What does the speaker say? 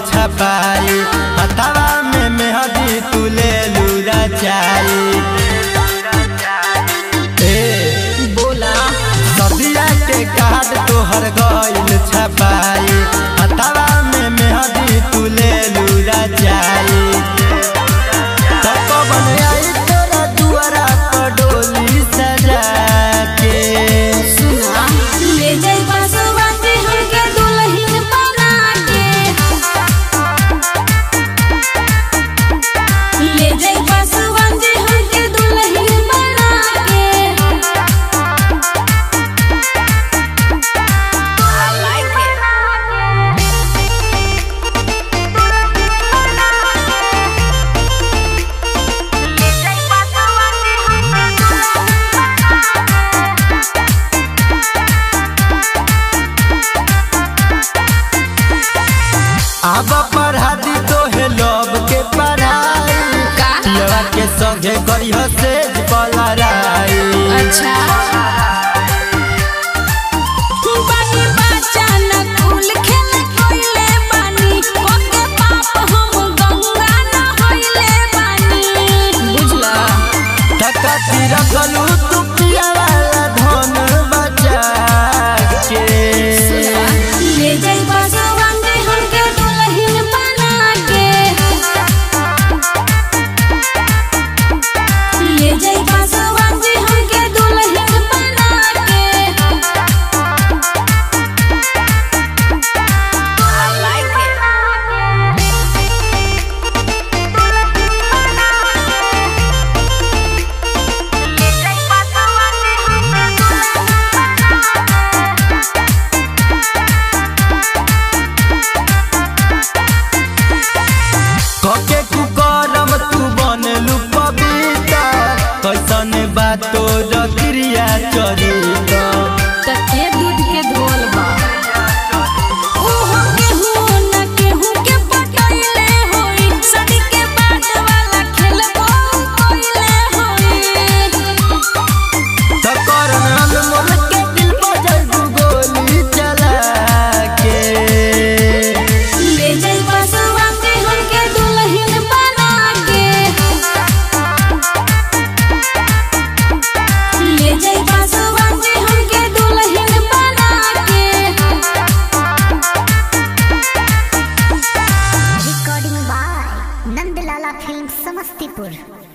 छपाई हथवा में मेहदी तू ले लूरा चाई ए बोला सदिया के कार्ड तोहर गइल छपाई हथवा में मेहदी तू ले लूरा चाई तो कबन आई तोरा दुआरा पर डोली सजा के सुना ले जाई बसवा के हमके दुल्हन बना के ले जाई बसवा के हमके दुल्हन बना के I like अब पढ़ा दी तो है लव के पढ़ाई का? पियवा के संगे करी सेज पलराई अच्छा बानी बच्चा न कुल खेल कोइले बानी ओके पाप हम गंगा न होइले बानी बुझला टकती रखलू तू पियवा ला धन बचा के ले जाई बसवा के हमके दुल्हन बना के ले जाई बसवा के हमके दुल्हन बना के I like कके कुकरम तू बनलू पपीता कैसन बातो रक्रिया चरित तके दूध के धोल बा ओहो केहू न केहू के पटैले होई सदी के बाद वाला खेलबो कोइले होई तकर नाम मोर के दिल बजल गोली चला के ले जाई बसवा के हमके दुल्हन बना के ले जाई बसवा के हमके दुल्हन बना के recording by Nandlala film Samastipur